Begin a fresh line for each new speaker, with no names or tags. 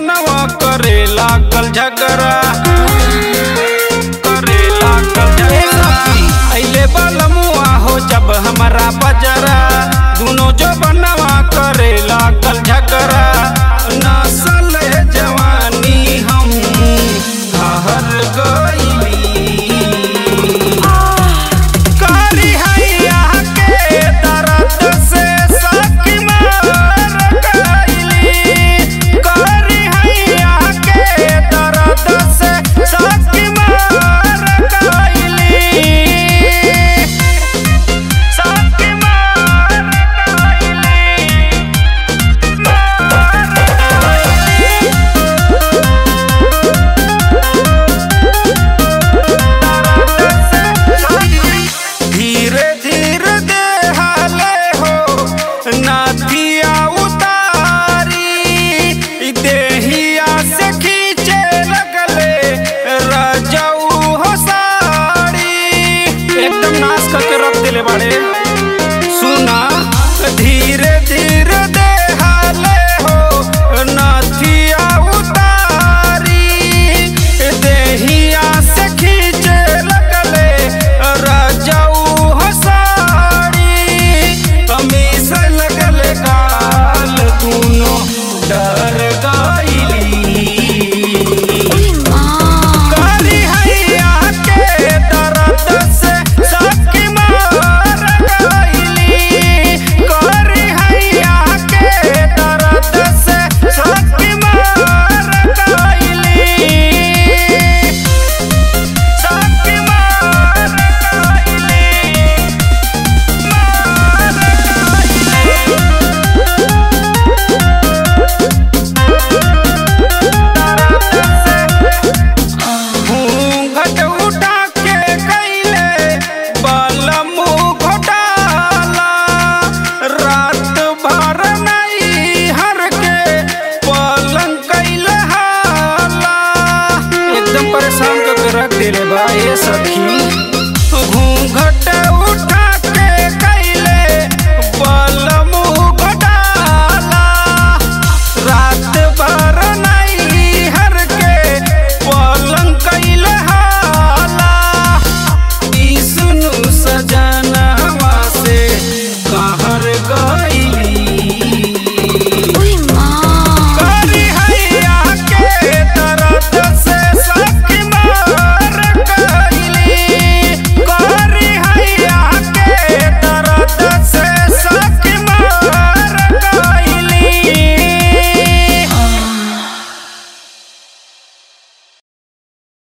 बनवा करे लागल झगड़ा करे लागल झगड़ा अइले बलमुआ हो जब हमारा बजरा दुनो जो बनवा करे लागल झगड़ा नसल जवानी हम हर गईली कारी हैया के दर्द से सकी मार गईली कारी हैया के दर्द से सकी मार गईली सकी मार गईली मार गईली धीरे धीरे देहाले हो नाथिया उतारी देहिया से खींचे लगले रजऊ हो साड़ी एकदम नाश करके रख दिले बाड़े सुना धीरे धीरे देहाले हो नाथिया उतारी देहिया से खींचे लगले रजऊ हो साड़ी हमेशा लगले काल दूनो डर गईली कारी हैया के दर्द से सकी मार गईली कारी हैया के दर्द से सकी मार गईली सकी मार गईली मार गईली घूंघट उठा के कैले बलम घोटाला रात भर नहीं हर के पलंग कैले हाला एकदम परेशान करके रख दिले बा ये सखी